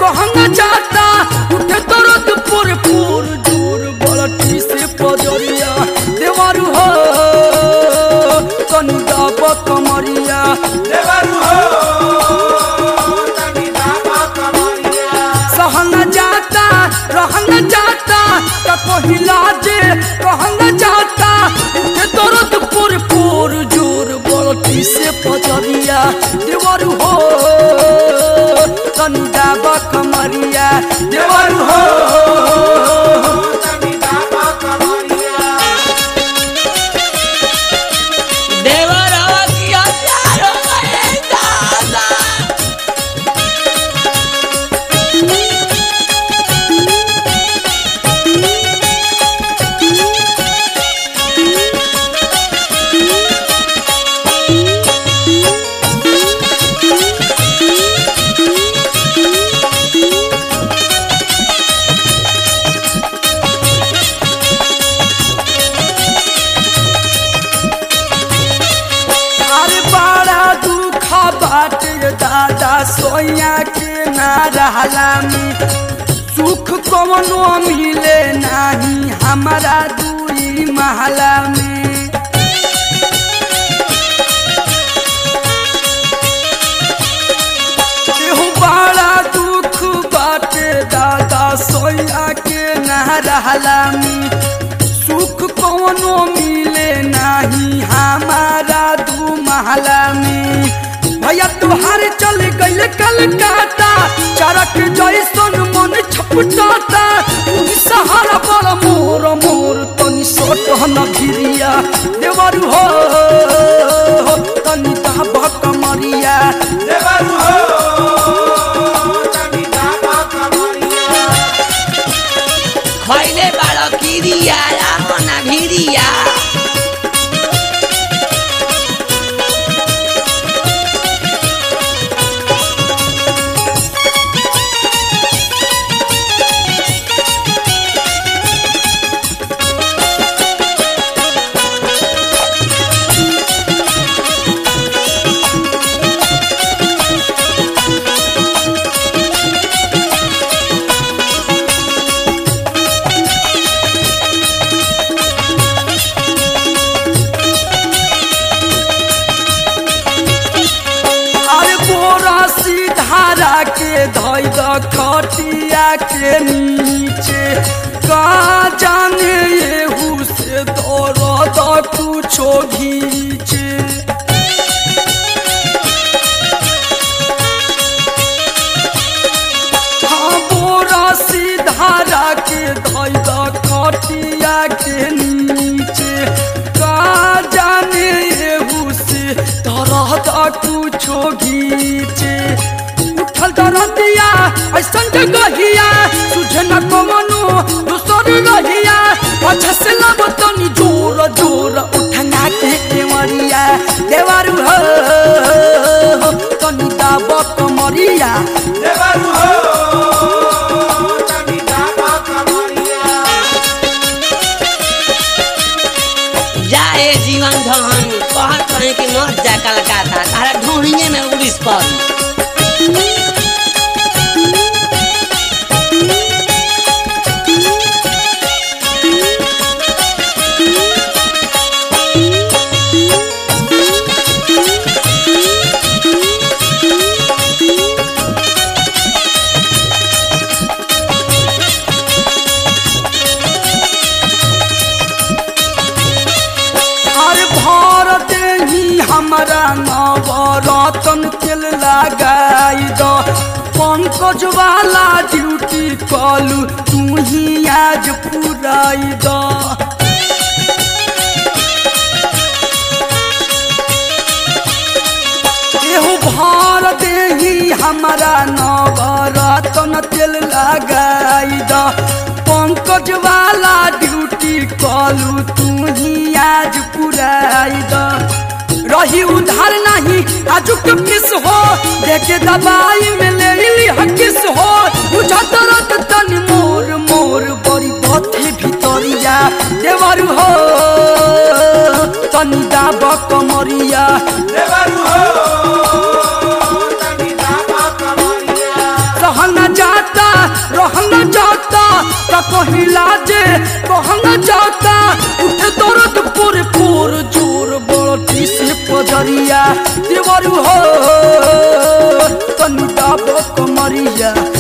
रहना जाता उठे दर्द पुर पुर जोर बलटी से पजरिया देवरू हो तनी दाब कमरिया सहना जाता रहना जाता का पहिला जे कहना जाता उठे दर्द पुर पुर जोर बलटी से पजरिया देवरू हो तनी दाब कमरिया देवरू हो देवर हवा की हथियार हो गए दादा अरे बड़ा दुखा बाटे दादा सोया के ना रहला में सुख कवनो मिले नाही हमारा दूरी महला में एहू बड़ा दुख बाटे दादा सोया के ना रहला में सुख कौनो मिले नाही हमारा दू महला में भैया तुहार चल गइल कलकत्ता चरक जैसन मन छपटाता तू सहारा बड़ मोर मोर तनी सोट न भिरिया देवर हो तनी दाबा कमरिया खैले बाड़ किरिया रामना भिरिया अरे बोरा सीधारा के धोई द खटिया के नीचे का जाने येहू से दौड़ कुछो घीचे हाँ बोरा सीधारा के धोई द खटिया के नीचे का जाने येहू से तरह कुछो घीचे उठल दरदिया ऐसन जगहिया तुझे न कमनो दूसर रहिया अच्छा से लब तनी जोर जोर उठना के केवरिया देवारू हो तनी दाब कमरिया जाए जीवन धन कहत रहे कि मत जा कलकत्ता तारा ढूंढिए में उड़ीस पर अरे भारत ही हमारा नवरतन तेल लगाई दो पंकज वाला ड्यूटी कलू तू ही आज पुराई दो एहू भारत ही हमारा नवरतन तेल लगाई दो पंकज वाला ड्यूटी कलू तू ही आज पुराई दो रही उधार नहीं आजुक किस हो देखे दवाई में ले ली हकिस हो बुझा तरत तन मोर मोर बड़ी बथे भितरिया देवर हो तनी दाब कमरिया रहना जात का कहिला जे कहना जाता उठे दर्द पूरे पूर जोर बड़ती से पजरिया देवरू हो तनु डाबो कमरिया